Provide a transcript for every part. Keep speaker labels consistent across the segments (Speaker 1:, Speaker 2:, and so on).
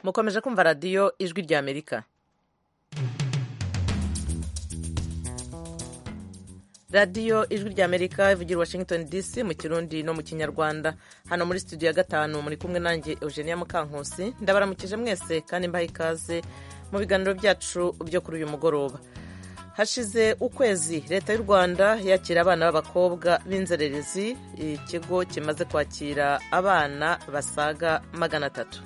Speaker 1: mukomeje kumva radiyo ijwi rya amerika radiyo ijwi rya amerika ivugira washington dc mu kirundi no mu kinyarwanda hano muri studio ya gatanu muri kumwe nanjye eugenia mukankusi ndabaramukije mwese kandi mbaha ikaze mu biganiro byacu byo kuri uyu mugoroba hashize ukwezi leta y'u rwanda yakira abana b'abakobwa b'inzererezi ikigo kimaze kwakira abana basaga magana atatu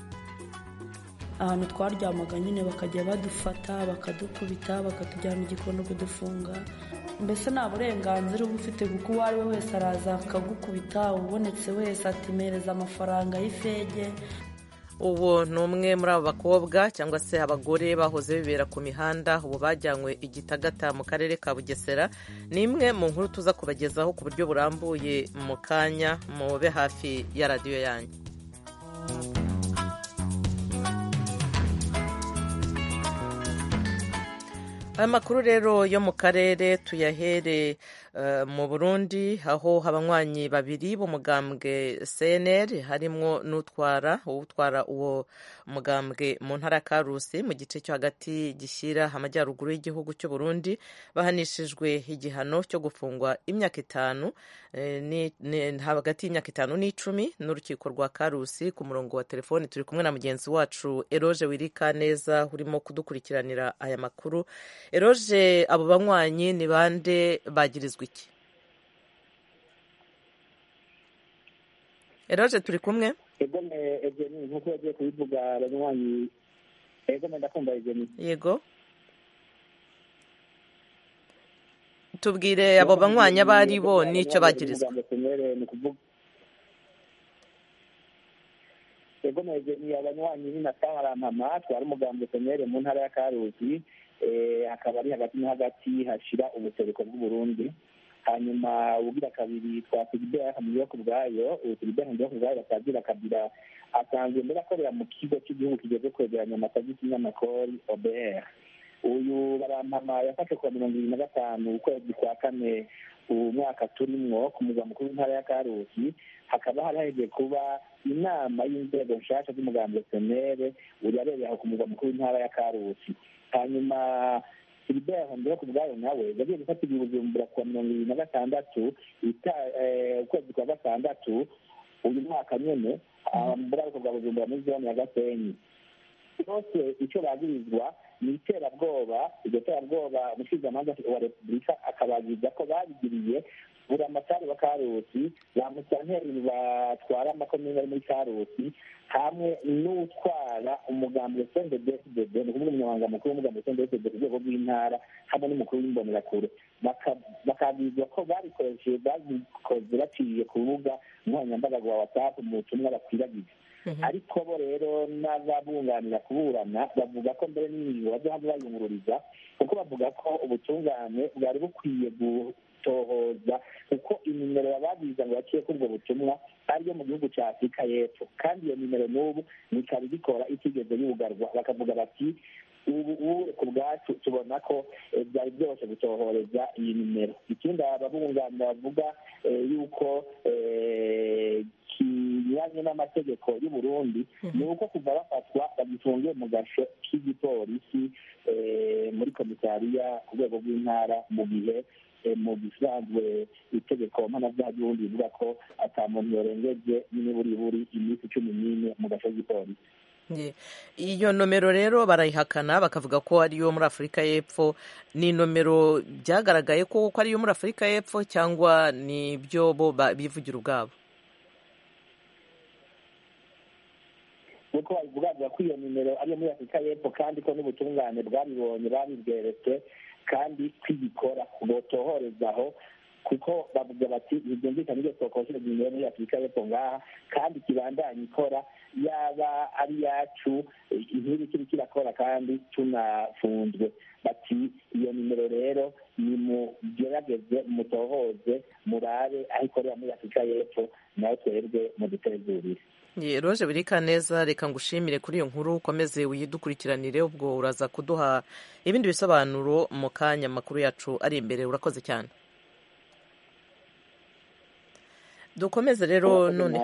Speaker 2: ahantu twaryamaga nyine bakajya badufata bakadukubita bakatujyana igikondo kudufunga mbese nta burenganzira uba ufite kuko uwo ari we wese araza akagukubita ubonetse wese atimereza amafaranga y'ifege
Speaker 1: ubu ni umwe muri abo bakobwa cyangwa se abagore bahoze bibera ku mihanda ubu bajyanywe igitagata mu karere ka bugesera ni imwe mu nkuru tuza kubagezaho ku buryo burambuye mu kanya mube hafi ya radiyo yanyu aya makuru rero yo mu karere tuyahere mu Burundi aho abanywanyi babiri b'umugambwe CNL harimo n'utwara utwara uwo mugambwe mu ntara ya Karusi mu gice cyo hagati gishyira amajyaruguru y'igihugu cy'u Burundi bahanishijwe igihano cyo gufungwa imyaka itanu hagati y'imyaka itanu n'icumi n'urukiko rwa Karusi ku murongo wa telefoni turi kumwe na mugenzi wacu Eroge Wirika neza urimo kudukurikiranira aya makuru Eroge abo banywanyi ni bande bagirizwa iki eroje turi kumwe
Speaker 3: nkuko yagiye kubivuga abanywanyi yego ndakumva egeni
Speaker 1: yego tubwire abo banywanyi abo ari bo n'icyo bagirizwa
Speaker 3: yego egeni abanywanyi ni nataharampama twari umugambwe komere mu ntara ya karuzi hakaba ari hagati no hagati hashira ubuseruko bw'uburundi hanyuma ubugira kabiri twasigideyo ku bwayo usigideyo ku bwayo batagira kabira asanzwe mbere akorera mu kigo cy'igihugu kigeze kwegeranya amasagi kinyamakori obr uyu barampama yafashe kuwa mirongo ibiri na gatanu ukwezi kwa kane umwaka turimwo ku murwa mukuru w'intara ya karusi hakaba hari hagiye kuba inama y'inzego nshasha z'umugambwe senere urabereye aho ku murwa mukuru w'intara ya karusi hanyuma filibert hondera ku bwayo nawe yagiye gufata ibibujumbura kuwa mirongo ibiri na gatandatu ukwezi kwa gatandatu uyu mwaka nyene muri ako bwa bujumbura muri zone ya gasenyi bose icyo bagirizwa ni iterabwoba iryo terabwoba umushingwamanza wa repubulika akabagiriza ko babigiriye buri amatari wa karusi ba musanteri batwara amakomine ari muri karusi hamwe n'utwara umugambwe sendedesdb ni ukuvuga umunyamabanga mukuru w'umugambwe sendedesdb ku rwego rw'intara hamwe n'umukuru w'imbonerakure bakabwirwa ko babikoresheje babikoze baciye ku rubuga nkoranyambaga rwa whatsapp mu butumwa bakwiragiza ariko bo rero n'ababunganira kuburana bavuga ko mbere n'ingingo bazohava bayungururiza kuko bavuga ko ubutungane bwari bukwiye gutohoza kuko inimero bababwiza ngo baciye kuri ubwo butumwa ariyo mu gihugu cya afurika y'epfo kandi iyo nimero n'ubu ikaba igikora itigeze yugarwa bakavuga bati ubu ku bwacu tubona ko byari byoroshye gutohoreza iyi nimero ikindi ababunganira bavuga yuko kinyuranye n'amategeko y'u Burundi ni uko kuva bafatwa bagifungiye mu gasho k'igipolisi muri komisariya ku rwego rw'intara mu gihe mu bisanzwe itegeko mpanabyaha ry'ubundi rivuga ko atamuntu yorengeje n'iburiburi iminsi cumi n'ine mu gasho k'igipolisi
Speaker 1: iyo nomero rero barayihakana bakavuga ko ari iyo muri afurika y'epfo ni nomero byagaragaye ko ari iyo muri afurika y'epfo cyangwa ni ibyo bo bivugira ubwabo
Speaker 3: kuko bavuga ko iyo nimero ari iyo muri afurika y'epfo kandi ko n'ubutungane bwabibonye babibweretse kandi kwigikora botohorezaho kuko bavuga bati ntibyumvikane ibyo twakoresheje nimero muri afurika y'epfo ngaha kandi kibandanye ikora yaba ari yacu inkiri kiri kirakora kandi tunafunzwe bati iyo nimero rero nimugerageze mutohoze murabe aho ikorera muri afurika y'epfo nawe twebwe mudutegurire
Speaker 1: roje birika neza reka ngushimire kuri iyo nkuru ukomeze uyidukurikiranire ubwo uraza kuduha ibindi bisobanuro mu kanya amakuru yacu ari imbere urakoze cyane dukomeze rero none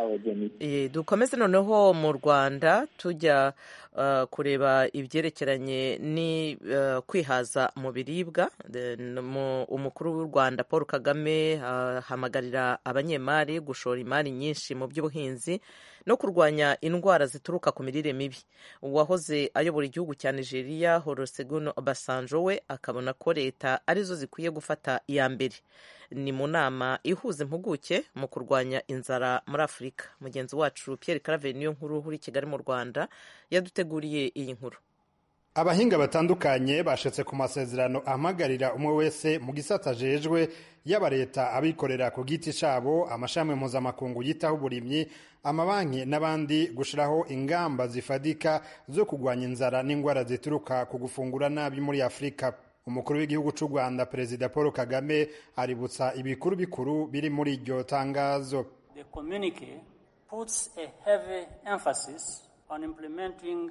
Speaker 1: Eh, dukomeze noneho mu rwanda tujya uh, kureba ibyerekeranye ni uh, kwihaza mu biribwa The- n- mu- umukuru w'u rwanda paul kagame ahamagarira abanyemari gushora imari nyinshi mu by'ubuhinzi no kurwanya indwara zituruka ku mirire mibi uwahoze ayobora igihugu cya nigeria horosegun obasanjo we akabona ko leta arizo zikwiye gufata iya mbere ni mu nama ihuza impuguke mu kurwanya inzara muri afurika mugenzi wacu pierre claver niyo nkuru uri i kigali mu rwanda yaduteguriye iyi nkuru
Speaker 4: abahinga batandukanye bashetse ku masezerano ahamagarira umwe wese mu gisata ajejwe yaba leta abikorera ku giti cyabo amashami mpuzamakungu yitaho uburimyi amabanki n'abandi gushyiraho ingamba zifadika zo kurwanya inzara n'indwara zituruka ku gufungura nabi muri afurika umukuru w'igihugu cy'u rwanda perezida paul kagame aributsa ibikuru bikuru biri muri iryo tangazo
Speaker 5: The communique puts a heavy emphasis on implementing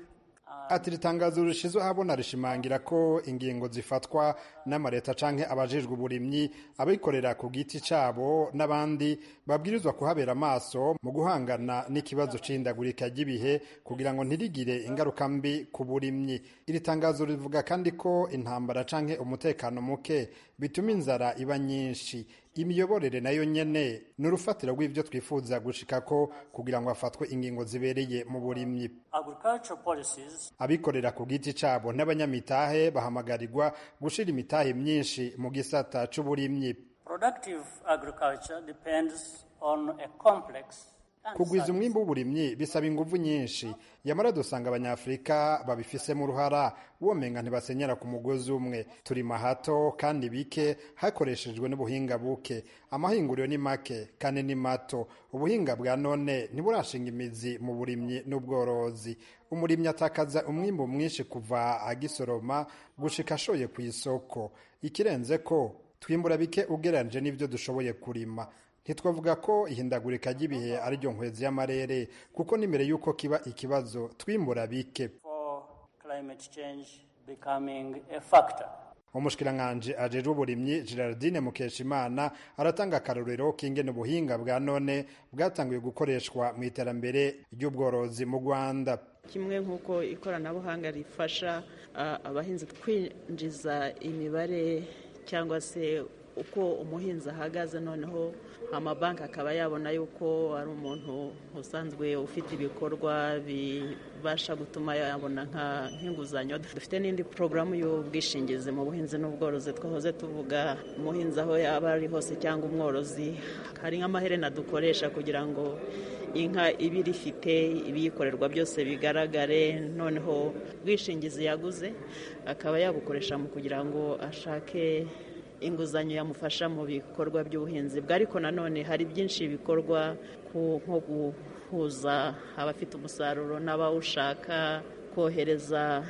Speaker 5: uh,
Speaker 4: ati ritangazo rishyizwe ahabona rishimangira ko ingingo zifatwa n'amaleta canke abajejwe uburimyi abikorera ku giti cabo n'abandi babwirizwa kuhabera amaso mu guhangana n'ikibazo c'ihindagurika ry'ibihe kugira ngo ntirigire ingaruka mbi ku burimyi iri tangazo rivuga kandi ko intambara canke umutekano muke bituma inzara iba nyinshi imiyoborere nayo nyene ni urufatiro rw'ivyo twifuza gushikako kugira ngo hafatwe ingingo zibereye mu burimyi
Speaker 5: agricultural policies
Speaker 4: abikorera ku giti cyabo n'abanyamitahe bahamagarirwa gushira imitahe myinshi mu gisata c'uburimyi
Speaker 5: productive agriculture depends on a complex and
Speaker 4: kugwiza
Speaker 5: science-
Speaker 4: umwimbu w'uburimyi bisaba inguvu nyinshi yamara dusanga abanyafurika babifisemo uruhara womenga ntibasenyera ku mugozi umwe turima hato kandi bike hakoreshejwe n'ubuhinga buke amahinguriro ni make kandi ni mato ubuhinga bwa none ntiburashinga imizi mu burimyi n'ubworozi umurimyi atakaza umwimbu mwinshi kuva agisoroma gushika ashoye ku isoko ikirenze ko twimbura bike ugereranyije n'ibyo dushoboye kurima ntitwavuga ko ihindagurika ry'ibihe ari ryo nkwezi y'amarere kuko n'imbere y'uko kiba ikibazo twimbura bike
Speaker 5: for climate change becoming a factor.
Speaker 4: umushikiranganji ajejwe uburimyi gerardine mukeshimana aratanga akarorero k'ingene ubuhinga bwa none bwatanguye gukoreshwa mu iterambere ry'ubworozi mu rwanda
Speaker 6: kimwe nk'uko ikoranabuhanga rifasha ah, abahinzi kwinjiza imibare cyangwa se uko umuhinzi ahagaze noneho amabanki akaba yabona yuko ari umuntu usanzwe ufite ibikorwa bibasha gutuma yabona nka- nk'inguzanyo dufite n'indi porogaramu y'ubwishingizi mu buhinzi n'ubworozi twahoze tuvuga umuhinzi aho yaba ari hose cyangwa umworozi hari nk'amaherena dukoresha kugira ngo inka iba irifite ibiyikorerwa byose bigaragare noneho ubwishingizi yaguze akaba yabukoresha mu kugira ngo ashake inguzanyo yamufasha mu bikorwa by'ubuhinzi bwe ariko nanone hari byinshi bikorwa ku- nko guhuza abafite umusaruro n'abawushaka kohereza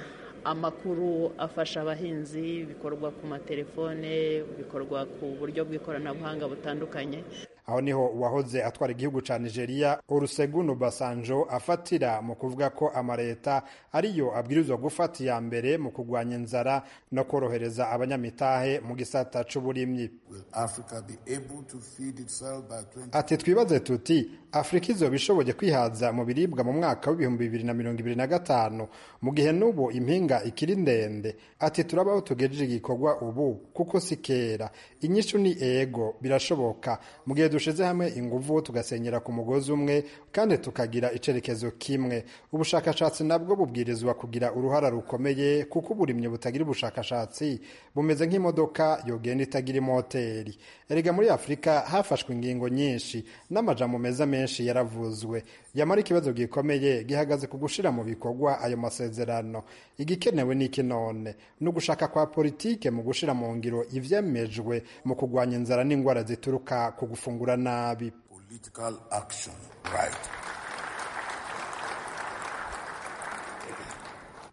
Speaker 6: amakuru afasha abahinzi bikorwa ku matelefone bikorwa ku buryo bw'ikoranabuhanga butandukanye
Speaker 4: aho niho uwahoze atwara igihugu cya nigeria olusegun basanjo afatira mu kuvuga ko amaleta ariyo abwirizwa gufata iya mbere mu kurwanya inzara no korohereza abanyamitahe mu gisata c'uburimyi
Speaker 7: Will Africa be able to feed itself by 20?
Speaker 4: ati twibaze tuti afurika izoba ishoboye kwihaza mu biribwa mu mwaka w'ibihumbi bibiri na mirongo ibiri na gatanu mu gihe n'ubu impinga ikiri ndende ati turabaho tugejeje igikorwa ubu kuko si kera inyishu ni ego birashoboka mu gihe dushize hamwe inguvu tugasenyera ku mugozi umwe kandi tukagira icerekezo kimwe ubushakashatsi nabwo bubwirizwa kugira uruhara rukomeye kuko uburimyi butagira ubushakashatsi bumeze nk'imodoka yogenda itagira imoteri erega muri afurika hafashwe ingingo nyinshi n'amajambo meza menshi yaravuzwe yamara ikibazo gikomeye gihagaze ku gushira mu bikorwa ayo masezerano igikenewe ni iki none ni ugushaka kwa politike mu gushira mu ngiro ivyemejwe mu kurwanya inzara n'indwara zituruka ku gufungura nabi
Speaker 7: Political action, right.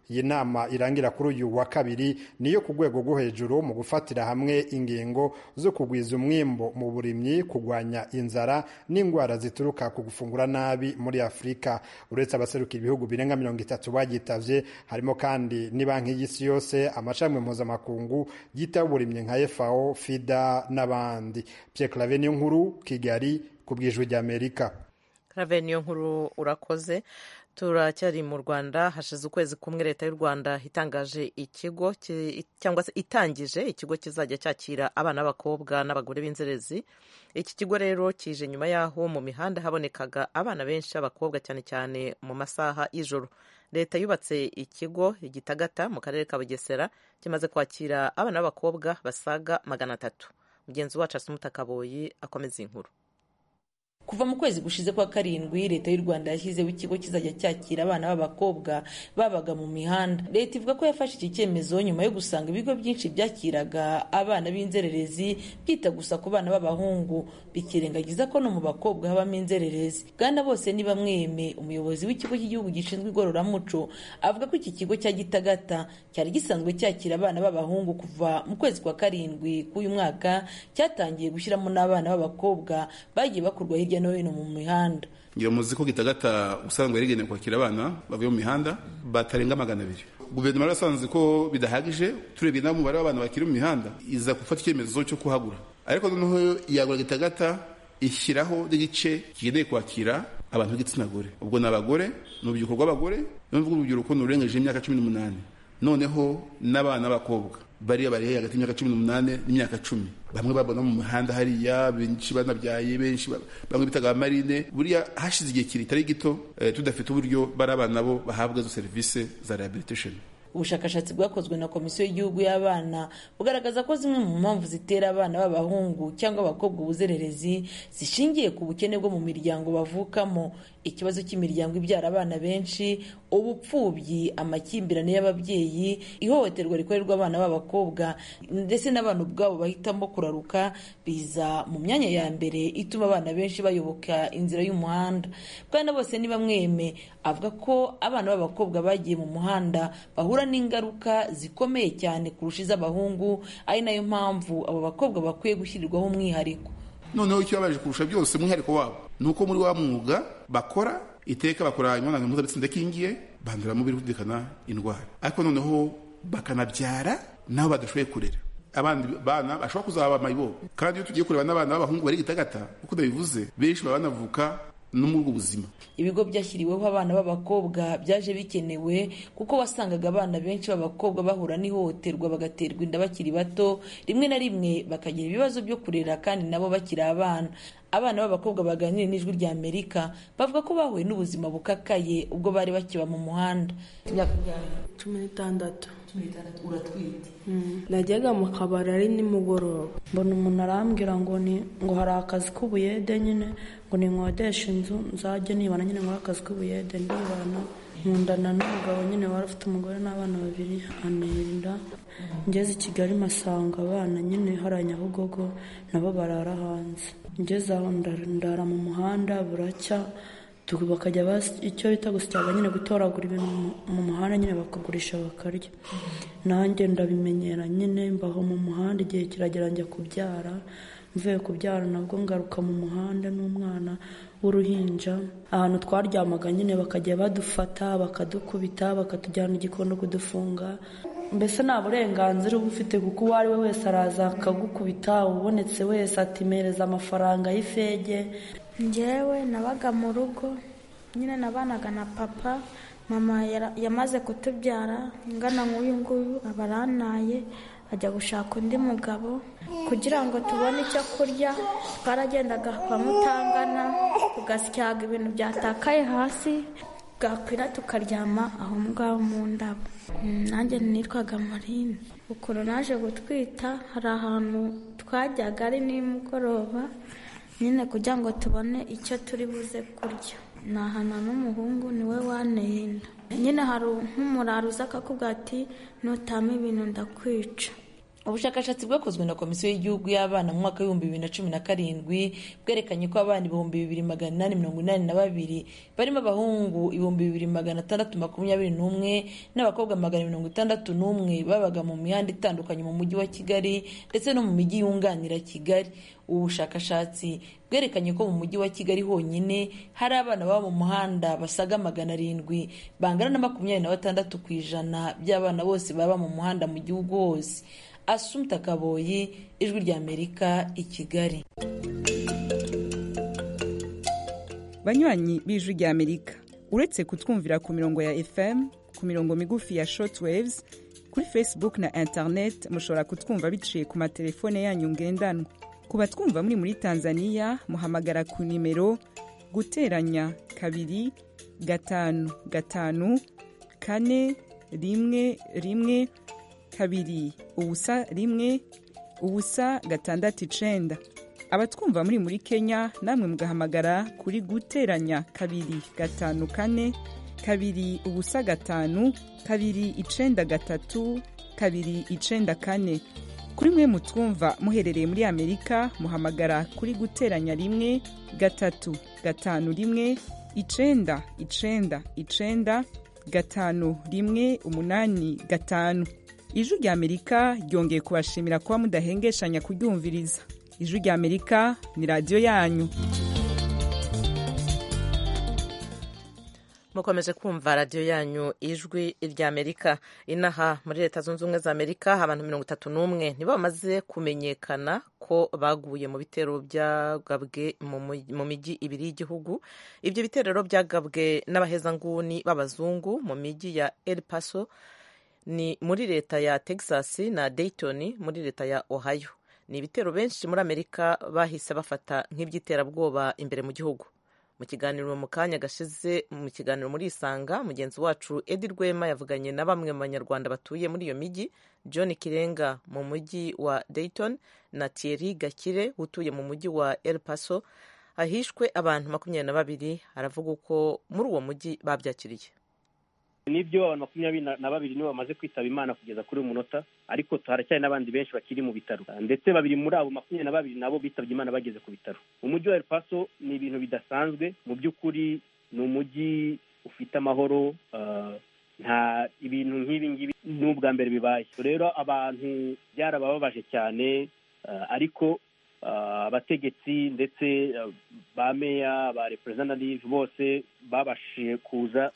Speaker 4: iyi nama irangira kuri uyu wa kabiri niyo ku rwego rwo hejuru mu gufatira hamwe ingingo zo kugwiza umwimbo mu burimyi kurwanya inzara n'indwara zituruka ku gufungura nabi muri afurika uretse abaserukira ibihugu birenga mirongo itatu bagitavye harimo kandi ni banki y'isi yose amashami mpuzamakungu yitaho uburimyi nka fao fida n'abandi pierre clave niyo nkuru kigali ku bwijwi rya amerika
Speaker 1: raveniyo nkuru urakoze turacyari mu rwanda hashize ukwezi kumwe leta y'u rwanda itangaje ikigo cyangwa se itangije ikigo kizajya cyakira abana b'abakobwa n'abagore b'inzerezi iki kigo rero kije nyuma y'aho mu mihanda habonekaga abana benshi b'abakobwa cyane cyane mu masaha y'ijoro leta yubatse ikigo gitagata mu karere ka bugesera kimaze kwakira abana b'abakobwa basaga magana atatu mugenzi wacu asumutakaboyi akomeza inkuru
Speaker 8: kuva mu kwezi gushize kwa karindwi leta y'u rwanda yashyizeho ikigo kizajya cyakira abana b'abakobwa babaga mu mihanda leta ivuga ko yafashe iki cyemezo nyuma yo gusanga ibigo byinshi byakiraga abana b'inzererezi byita gusa ku bana b'abahungu bikirengagiza ko no mu bakobwa habamo inzererezi bwana bose ni bamweme umuyobozi w'ikigo cy'igihugu gishinzwe igororamuco avuga ko iki kigo cya gitagata cyari gisanzwe cyakira abana b'abahungu kuva mu kwezi kwa karindwi k'uyu mwaka cyatangiye gushyiramo n'abana b'abakobwa bagiye bakurwa hirya no hino mu mihanda
Speaker 9: ngira muzi ko gitagata ubusanzwe yari igenewe kwakira abana bavuye mu mihanda batarenga magana abiri guverinoma yari yasanze ko bidahagije turebye naho umubare w'abantu bakiri mu mihanda iza gufata icyemezo cyo kuhagura ariko noneho yagura gitagata ishyiraho n'igice kigenewe kwakira abantu b'igitsina gore ubwo ni abagore ni urubyiruko rw'abagore ni urubyiruko ni ururengeje imyaka cumi n'umunani noneho n'abana b'abakobwa bariya bari hagati y'imyaka cumi n'umunani n'imyaka cumi bamwe babona mu mihanda hariya benshi banabyaye benshi bamwe bitaga amarine buriya hashize igihe kiritari gito tudafite uburyo bari abana nabo bahabwa izo serivisi za rehabilitation
Speaker 8: ubushakashatsi bwakozwe na komisiyo y'igihugu y'abana bugaragaza ko zimwe mu mpamvu zitera abana b'abahungu cyangwa abakobwa ubuzererezi zishingiye ku bukene bwo mu miryango bavukamo ikibazo cy'imiryango ibyara abana benshi ubupfubyi amakimbirane y'ababyeyi ihohoterwa rikorerwa abana b'abakobwa ndetse n'abantu ubwabo bahitamo kuraruka biza mu myanya ya mbere ituma abana benshi bayoboka inzira y'umuhanda bwana bose ni bamweme avuga ko abana b'abakobwa bagiye mu muhanda bahura n'ingaruka zikomeye cyane kurusha iz'abahungu ari nayo mpamvu abo bakobwa bakwiye gushyirirwaho umwihariko
Speaker 9: noneho ikibabaje kurusha byose umwihariko wabo ni uko muri wa mwuga bakora iteka bakora imibonano mpuzabitsina idakingiye banduramo birumvikana indwara ariko noneho bakanabyara nabo badashoboye kurera abandi bana bashobora kuzaba amayibo kandi iyo tugiye kureba n'abana b'abahungu bari gitagata uko ndabivuze benshi baba banavuka no muri ubwo buzima
Speaker 8: ibigo byashyiriweho abana b'abakobwa byaje bikenewe kuko wasangaga abana benshi b'abakobwa bahura n'ihohoterwa bagaterwa inda bakiri bato rimwe na rimwe bakagira ibibazo byo kurera kandi nabo bakiri abana abana b'abakobwa baganira n'ijwi rya amerika bavuga ko bahuye n'ubuzima bukakaye ubwo bari bakiba mu muhanda
Speaker 2: cumi n'itandatu
Speaker 8: uratwite
Speaker 2: najyaga mu kabari ari nimugoroba mbona umuntu arambwira ngo ni ngo hari akazi k'ubuyede nyine ngo ninkodeshe inzu nzajye nibana nyine muri akazi k'ubuyede ndibana nkundana n'umugabo nyine wari ufite umugore n'abana babiri anerinda ngeze i kigali masanga abana nyine hariya nyabugogo nabo barara hanze ngeze aho ndara mu muhanda buracya bakajya icyo bita gusyaga nyine gutoragura ibintu mu muhanda nyine bakagurisha bakarya nanjye ndabimenyera nyine mbaho mu muhanda igihe kiragera njya kubyara mvuye kubyara nabwo ngaruka mu muhanda n'umwana w'uruhinja ahantu twaryamaga nyine bakajya badufata bakadukubita bakatujyana igikondo kudufunga mbese nta burenganzira uba ufite kuko uwo ari we wese araza akagukubita ubonetse wese atimereza amafaranga y'ifege
Speaker 10: njyewe nabaga mu rugo nyine nabanaga na papa mama yamaze kutubyara ingana nk'uyu nguyu aba arantaye ajya gushaka undi mugabo kugira ngo tubone icyo kurya twaragendaga kwa mutangana tugasyaga ibintu byatakaye hasi bwakwira tukaryama aho ngaho mu ndabo nanjye nitwaga marine ukuntu naje gutwita hari ahantu twajyaga ari nimugoroba nyine kugira ngo tubone icyo turi buze kurya nahana n'umuhungu niwe wanenda nyine hari nk'umurara uza akakubwira ati nutama ibintu ndakwica
Speaker 8: ubushakashatsi bwakozwe na komisiyo y'igihugu y'abana mu mwaka w'ibihumbi bibiri na cumi na karindwi bwerekanye ko abana ibihumbi bibiri magana inani mirongo inani na babiri barimo abahungu ibihumbi bibiri magana atandatu makumyabiri n'umwe n'abakobwa magana mirongo itandatu n'umwe babaga mu mihanda itandukanye mu mujyi wa kigali ndetse no mu mijyi yunganira kigali ubu bushakashatsi bwerekanye ko mu mujyi wa kigali honyine hari abana baba mu muhanda basaga magana arindwi bangana na makumyabiri na batandatu ku ijana by'abana bose baba mu muhanda mu gihugu hose asumta kaboyi ijwi ry'amerika i kigali
Speaker 11: banywanyi b'ijwi ry'amerika uretse kutwumvira ku mirongo ya fm ku mirongo migufi ya shortwaves kuri facebook na internet mushobora kutwumva biciye ku matelefone yanyu ngendanwa ku batwumva muri muri tanzania muhamagara ku nimero guteranya kabiri gatanu gatanu kane rimwe rimwe kabiri ubusa rimwe ubusa gatandatu icenda abatwumva muri muri kenya namwe mugahamagara kuri guteranya kabiri gatanu kane kabiri ubusa gatanu kabiri icenda gatatu kabiri icenda kane kuri mwe mutwumva muherereye muri amerika muhamagara kuri guteranya rimwe gatatu gatanu rimwe icenda icenda icenda gatanu rimwe umunani gatanu ijwi rya amerika ryongeye kubashimira kuba mudahengeshanya kuryumviriza ijwi rya amerika ni radiyo yanyu
Speaker 1: mukomeje kumva radiyo yanyu ijwi ry'amerika inaha muri leta zunze ubumwe za amerika abantu mirongo itatu n'umwe nibo bamaze kumenyekana ko baguye mu bitero byagabwe mu mijyi ibiri y'igihugu ibyo bitero byagabwe n'abahezanguni b'abazungu mu mijyi ya El Paso ni muri leta ya texas na dayton muri leta ya ohio ni ibitero benshi muri amerika bahise bafata nk'iby'iterabwoba imbere mu gihugu mu kiganiro mu kanya gashize mu kiganiro muri isanga mugenzi wacu edi rwema yavuganye na bamwe mu banyarwanda batuye muri iyo mijyi john kirenga mu mujyi wa dayton na thierry gakire utuye mu mujyi wa el paso hahishwe abantu makumyabiri na babiri aravuga uko muri uwo mujyi babyakiriye
Speaker 12: nibyo abantu makumyabiri na babiri nibo bamaze kwitaba imana kugeza kuri uyu munota ariko haracyari n'abandi benshi bakiri mu bitaro ndetse babiri muri abo makumyabiri na babiri nabo bitabye imana bageze ku bitaro umujyi wa El Paso ni ibintu bidasanzwe mu by'ukuri ni umujyi ufite amahoro nta ibintu nk'ibi ngibi ni ubwa mbere bibaye rero abantu byarabababaje cyane ariko abategetsi ndetse ba meya ba representative bose babashije kuza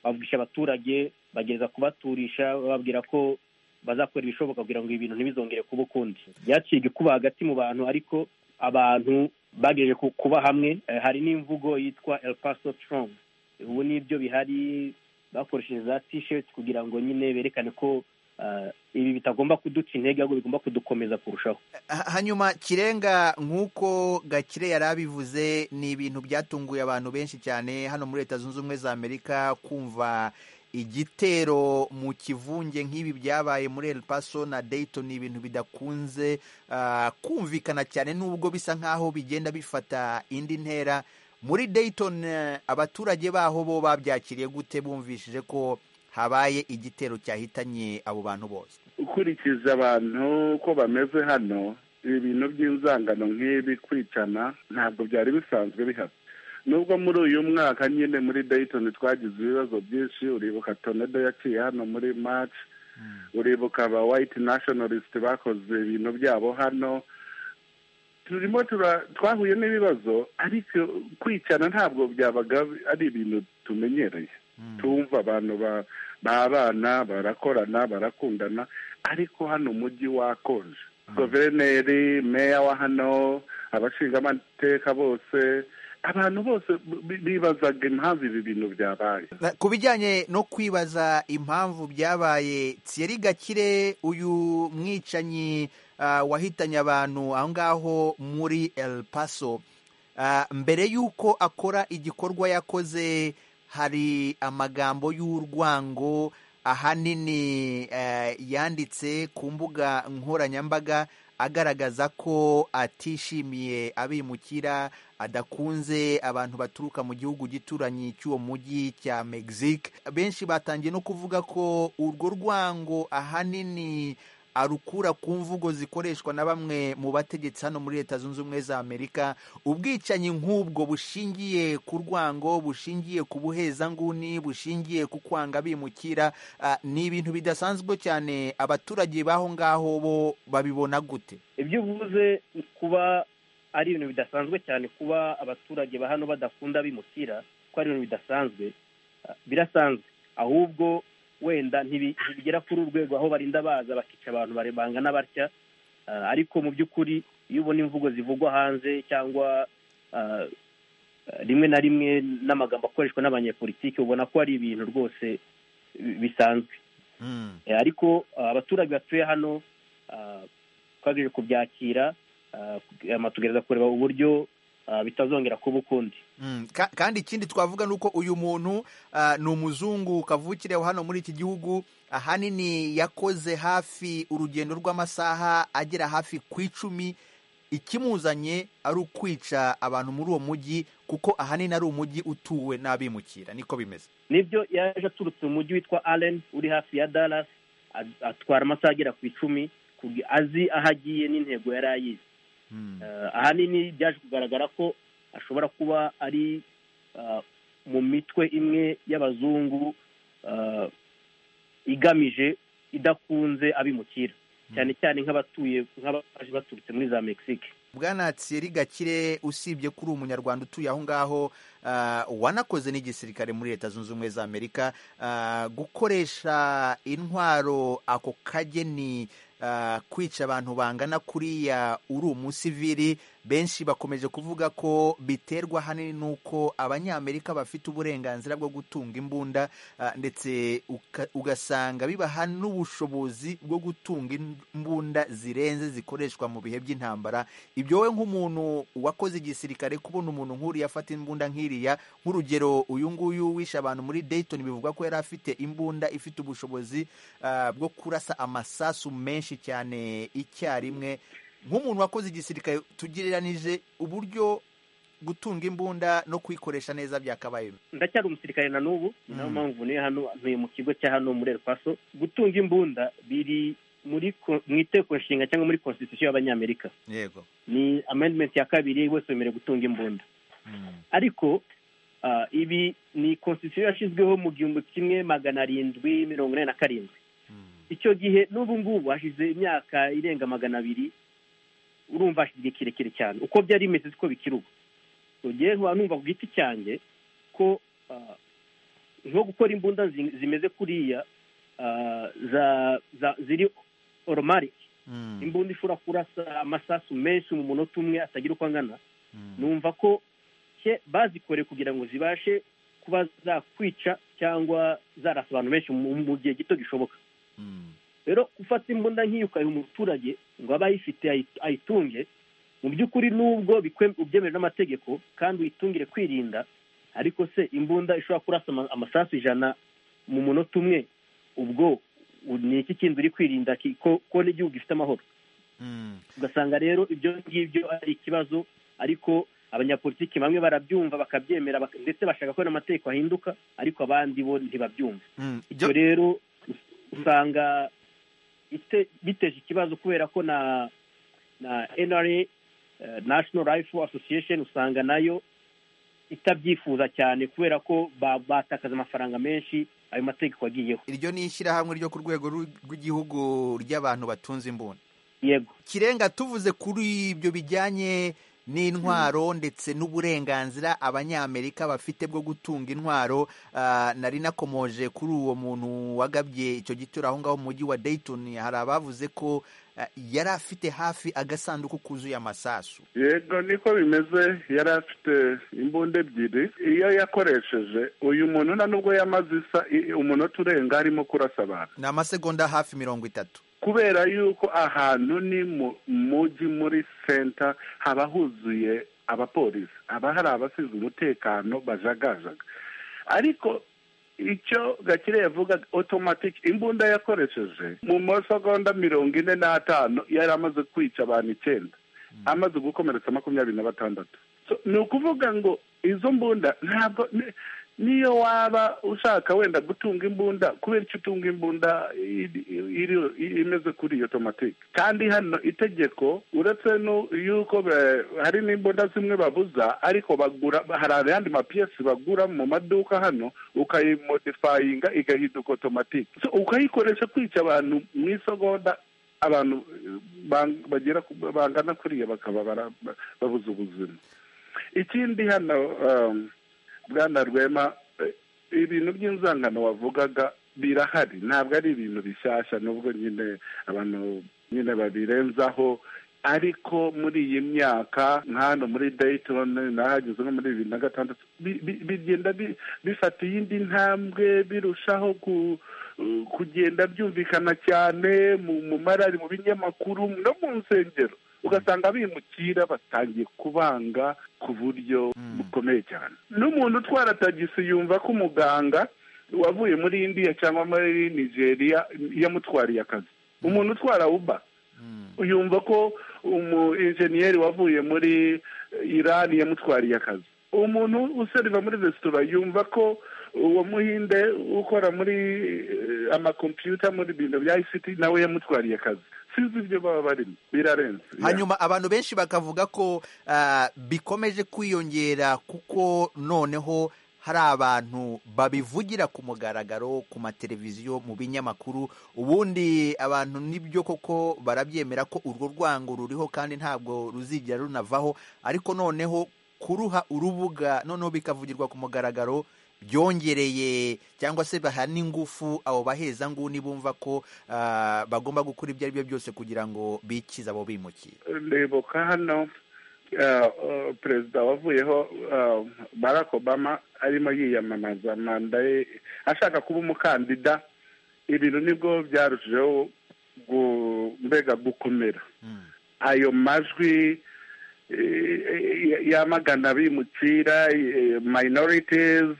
Speaker 12: bavugisha abaturage bageza kubaturisha bababwira ko bazakora ibishoboka kugira ngo ibintu ntibizongere kuba ukundi byaciye igikuba hagati mu bantu ariko abantu bagejeje kuba hamwe hari n'imvugo yitwa El Paso strong ubu nibyo bihari bakoresheje za tisheti kugira ngo nyine berekane ko ibi bitagomba kuduca intege ahubwo bigomba kudukomeza kurushaho
Speaker 13: hanyuma kirenga nk'uko gakire yari abivuze ni ibintu byatunguye abantu benshi cyane hano muri leta zunze ubumwe za amerika kumva igitero mu kivunge nk'ibi byabaye muri El Paso na Dayton ni ibintu bidakunze kumvikana cyane nubwo bisa nk'aho bigenda bifata indi ntera muri Dayton abaturage baho bo babyakiriye gute bumvishije ko habaye igitero cyahitanye abo bantu bose
Speaker 14: ukurikiza abantu uko bameze hano ibintu by'inzangano nk'ibi kwicana ntabwo byari bisanzwe bihaba nubwo muri uyu mwaka nyine muri Dayton twagize ibibazo byinshi uribuka tonedo yaciye hano muri maci uribuka aba wayiti nashonarisite bakoze ibintu byabo hano turimo twahuye n'ibibazo ariko kwicana ntabwo byabaga ari ibintu tumenyereye tumva abantu babana barakorana barakundana ariko hano umujyi wakonje guverineri meya wa hano abashingamateka bose abantu bose bibazaga impamvu ibi bintu byabaye
Speaker 13: ku bijyanye no kwibaza impamvu byabaye Thierry gakire uyu mwicanyi wahitanye abantu aho ngaho muri El Paso mbere y'uko akora igikorwa yakoze hari amagambo y'urwango ahanini yanditse ku mbuga nkoranyambaga agaragaza ko atishimiye abimukira adakunze abantu baturuka mu gihugu gituranyi cy'uwo mujyi cya Mexique benshi batangiye no kuvuga ko urwo rwango ahanini arukura ku mvugo zikoreshwa na bamwe mu bategetsi hano muri leta zunze ubumwe za amerika ubwicanyi nk'ubwo bushingiye ku rwango bushingiye ku buhezanguni bushingiye ku kwanga bimukira ni ibintu bidasanzwe cyane abaturage b'aho ngaho bo babibona gute
Speaker 12: ibyo uvuze kuba ari ibintu bidasanzwe cyane kuba abaturage ba hano badakunda bimukira ko ari ibintu bidasanzwe birasanzwe ahubwo wenda ntibigera kuri urwego aho barinda baza bakica abantu bangana batya ariko mu by'ukuri iyo ubona imvugo zivugwa hanze cyangwa rimwe na rimwe n'amagambo akoreshwa n'abanyepolitiki ubona ko ari ibintu rwose bisanzwe ariko abaturage batuye hano twagejeje kubyakira tugerageza kureba uburyo bitazongera kuba ukundi
Speaker 13: kandi ikindi twavuga ni uko uyu muntu ni umuzungu kavukire hano muri iki gihugu ahanini yakoze hafi urugendo rw'amasaha agera hafi ku icumi ikimuzanye ari ukwica abantu muri uwo mujyi kuko ahanini ari umujyi utuwe n'abimukira niko bimeze
Speaker 12: nibyo yaje aturutse mu mujyi witwa areni uri hafi ya dalasi atwara amasaha agera ku icumi azi aho agiye n'intego yari ayizi ahanini byaje kugaragara ko ashobora kuba ari mu mitwe imwe y'abazungu igamije idakunze abimukira cyane cyane nk'abatuye nk'abaje baturutse muri za mexique
Speaker 13: bwana Thierry gakire usibye ko uri umunyarwanda utuye aho ngaho wanakoze n'igisirikare muri leta zunze ubumwe za amerika gukoresha intwaro ako kageni kwica abantu bangana kuriya uri umusivili benshi bakomeje kuvuga ko biterwa ahanini n'uko abanyamerika bafite uburenganzira bwo gutunga imbunda ndetse ugasanga bibaha n'ubushobozi bwo gutunga imbunda zirenze zikoreshwa mu bihe by'intambara ibyo we nk'umuntu wakoze igisirikare kubona umuntu nk'uriya afata imbunda nk'iriya nk'urugero uyu nguyu wishe abantu muri Dayton bivuga ko yari afite imbunda ifite ubushobozi bwo kurasa amasasu menshi cyane icyarimwe nk'umuntu wakoze igisirikare tugereranije uburyo gutunga imbunda no kuyikoresha neza byakabaye
Speaker 12: ndacyari umusirikare na n'ubu niyo mpamvu ntuye hano ntuye mu kigo cya hano muri Paso gutunga imbunda biri muri mu iteko nshinga cyangwa muri constitution y'abanyamerika
Speaker 13: yego
Speaker 12: ni amendment ya kabiri bose bemerewe gutunga imbunda ariko ibi ni constitution yashyizweho mu gihumbi kimwe magana arindwi mirongo ine na karindwi icyo gihe n'ubu ngubu hashize imyaka irenga magana abiri urumva hashize igihe kirekire cyane uko byari bimeze siko bikiri ubu rugiye nkaba numva ku giti cyanjye ko nko gukora imbunda zimeze kuriya ziri oromarike imbunda ishobora kurasa amasasu menshi mu munota umwe atagira uko angana numva ko bazikoreye kugira ngo zibashe kuba zakwica cyangwa zarasa abantu benshi mu gihe gito gishoboka rero gufata imbunda nk'iyo ukayiha umuturage ngo abe ayifite ayitunge mu by'ukuri nubwo ubyemewe n'amategeko kandi uyitungire kwirinda ariko se imbunda ishobora kurasa amasasu ijana mu munota umwe ubwo ni iki kindi uri kwirinda ko n'igihugu gifite amahoro ugasanga rero ibyo ngibyo ari ikibazo ariko abanyapolitiki bamwe barabyumva bakabyemera ndetse bashaka ko n'amategeko ahinduka ariko abandi bo ntibabyumva ibyo rero usanga biteje ikibazo kubera ko na na NRA national rifle association usanga nayo itabyifuza cyane kubera ko batakaza amafaranga menshi ayo mategeko agiyeho
Speaker 13: iryo ni ishyirahamwe ryo ku rwego rw'igihugu ry'abantu batunze imbunda
Speaker 12: yego
Speaker 13: kirenga tuvuze kuri ibyo bijyanye n'intwaro ndetse n'uburenganzira abanyamerika bafite bwo gutunga intwaro nari nakomoje kuri uwo muntu wagabye icyo gitero aho ngaho mu mujyi wa Dayton hari abavuze ko yari afite hafi agasanduku kuzuye amasasu
Speaker 14: yego niko bimeze yari afite imbunda ebyiri iyo yakoresheje uyu muntu nta n'ubwo yamaze isa umunota urenga arimo kurasa abantu
Speaker 13: ni amasegonda hafi mirongo itatu
Speaker 14: kubera yuko ahantu ni mu mujyi muri senta haba huzuye abapolisi haba hari abashinzwe umutekano bajagajaga ariko icyo gakire yavuga otomatike imbunda yakoresheje mu masegonda mirongo ine n'atanu yari amaze kwica abantu icyenda amaze gukomeretsa makumyabiri na batandatu ni ukuvuga ngo izo mbunda ntabwo niyo waba ushaka wenda gutunga imbunda kubera icyo utunga imbunda imeze kuri iyo tomatike kandi hano itegeko uretse yuko hari n'imbunda zimwe babuza ariko bagura hari ayandi mapiyesi bagura mu maduka hano ukayimodifayinga igahinduka otomatike ukayikoresha kwica abantu mu isogonda abantu bagera bangana kuriya bakaba babuze ubuzima ikindi hano bwana rwema ibintu by'inzangano wavugaga birahari ntabwo ari ibintu bishyashya nubwo nyine abantu nyine babirenzaho ariko muri iyi myaka nk'ano muri dayitoni nahageze nko muri bibiri na gatandatu bigenda bifata iyindi ntambwe birushaho kugenda byumvikana cyane mu marari mu binyamakuru no mu nsengero ugasanga bimukira batangiye kubanga ku buryo bukomeye cyane n'umuntu utwara tagisi yumva ko umuganga wavuye muri indiya cyangwa muri nigeria yamutwariye akazi umuntu utwara uba yumva ko umu enjeniyeri wavuye muri irani yamutwariye akazi umuntu useriva muri resitora yumva ko uwo muhinde ukora muri amakompiyuta muri bintu bya isiti nawe yamutwariye akazi sinzi ibyo baba barimo birarenze
Speaker 13: hanyuma abantu benshi bakavuga ko bikomeje kwiyongera kuko noneho hari abantu babivugira ku mugaragaro ku mateleviziyo mu binyamakuru ubundi abantu nibyo koko barabyemera ko urwo rwango ruriho kandi ntabwo ruzigera runavaho ariko noneho kuruha urubuga noneho bikavugirwa ku mugaragaro byongereye cyangwa se baha n'ingufu abo baheza nguni bumva ko bagomba gukora ibyo ari byo byose kugira ngo bikize abo bimukiye
Speaker 14: reboka hano perezida wavuyeho barack obama arimo yiyamamaza manda ye ashaka kuba umukandida ibintu nibwo byarushijeho mbega gukomera ayo majwi yamagana abimukira minorities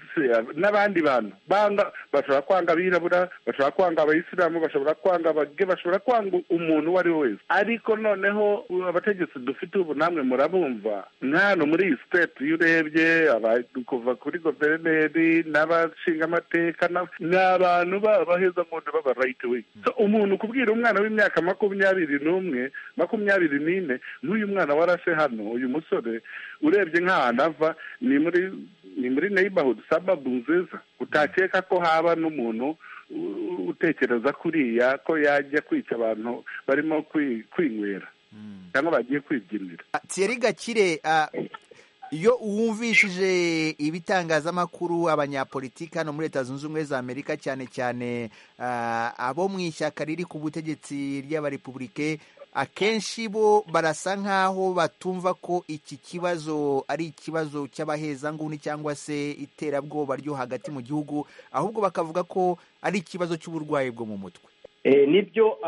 Speaker 14: n'abandi bantu bashobora kwanga abirabura bashobora kwanga abayisilamu bashobora kwanga abage bashobora kwanga umuntu uwo ari we wese ariko noneho abategetsi dufite ubu namwe murabumva nkano muri iyi siteti iyo urebye kuva kuri guverineri n'abashingamateka ni abantu baheza muntu baba rayiti we umuntu kubwira umwana w'imyaka makumyabiri n'umwe makumyabiri n'ine n'uyu mwana warashe hano uyu musore urebye nk'ahantu ava ni muri ni muri neighborhood sababu nziza utakeka ko haba n'umuntu utekereza kuriya ko yajya kwica abantu barimo kwinywera cyangwa bagiye kwibyinira
Speaker 13: Thierry gakire iyo wumvishije ibitangazamakuru abanyapolitiki hano muri leta zunze ubumwe za amerika cyane cyane abo mu ishyaka riri ku butegetsi ry'abarepubulike akenshi bo barasa nk'aho batumva ko iki kibazo ari ikibazo cy'abahezanguni cyangwa se iterabwoba ryo hagati mu gihugu ahubwo bakavuga ko ari ikibazo cy'uburwayi bwo mu mutwe
Speaker 12: nibyo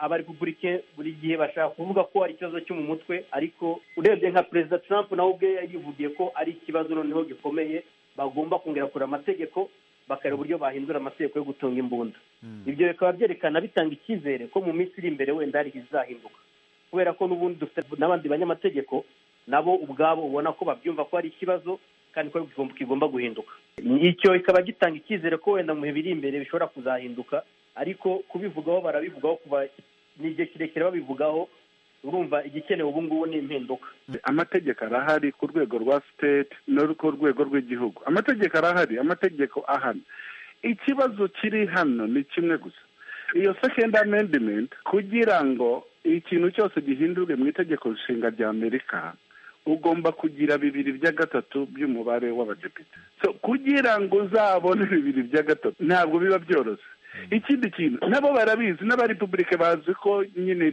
Speaker 12: abarepubulike buri gihe bashaka kuvuga ko ari ikibazo cyo mu mutwe ariko urebye nka perezida trump nawe ubwe yivugiye ko ari ikibazo noneho gikomeye bagomba kongera kure amategeko bakareba uburyo bahindura amategeko yo gutunga imbunda ibyo bikaba byerekana bitanga icyizere ko mu minsi iri imbere wenda hari izahinduka kubera ko n'ubundi dufite n'abandi banyamategeko nabo ubwabo ubona ko babyumva ko ari ikibazo kandi ko kigomba guhinduka icyo kikaba gitanga icyizere ko wenda mu bihe biri imbere bishobora kuzahinduka ariko kubivugaho barabivugaho kuba ni igihe kirekire babivugaho urumva igikenewe ubu ngubu ni impinduka
Speaker 14: amategeko arahari ku rwego rwa siteti no ku rwego rw'igihugu amategeko arahari amategeko ahana ikibazo kiri hano ni kimwe gusa iyo second amendment kugira ngo ikintu cyose gihindurwe mu itegeko nshinga rya amerika ugomba kugira bibiri bya gatatu by'umubare w'abadepite kugira ngo uzabone bibiri bya gatatu ntabwo biba byoroshye ikindi kintu nabo barabizi n'abarepubulike bazi ko nyine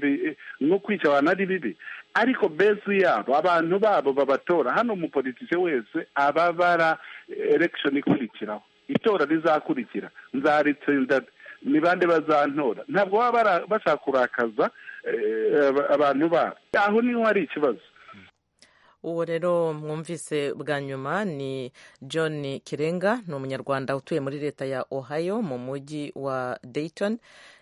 Speaker 14: nko kwica abantu ari bibi ariko bezi yabo abantu babo babatora hano umupolitike wese ababara elekishoni ikurikiraho itora rizakurikira nzaritsinda ni bande bazantora ntabwo baba bashaka kurakaza abantu babo aho niho hari ikibazo
Speaker 1: uwo rero mwumvise bwa nyuma ni john kirenga ni umunyarwanda utuye muri leta ya ohio mu mujyi wa dayton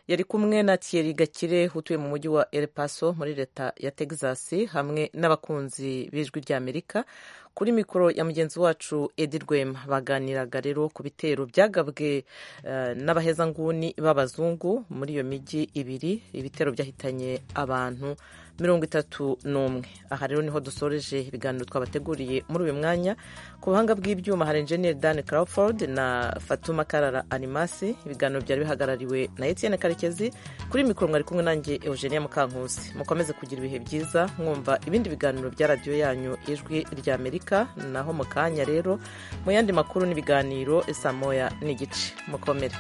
Speaker 1: yari kumwe na thierry gakire utuye mu mujyi wa El Paso muri leta ya texas hamwe n'abakunzi b'ijwi ry'amerika kuri mikoro ya mugenzi wacu edi rwema baganiraga rero ku bitero byagabwe n'abahezanguni b'abazungu muri iyo mijyi ibiri ibitero byahitanye abantu mirongo itatu n'umwe aha rero niho dusoreje ibiganiro twabateguriye muri uyu mwanya ku buhanga bw'ibyuma hari enjeniyeri dan crawford na fatuma karara animasi ibiganiro byari bihagarariwe na etienne karekezi kuri mikoro mwari kumwe nanjye eugenia mukankusi mukomeze kugira ibihe byiza mwumva ibindi biganiro bya radiyo yanyu ijwi ry'amerika naho mu kanya rero mu yandi makuru n'ibiganiro saa moya n'igice mukomere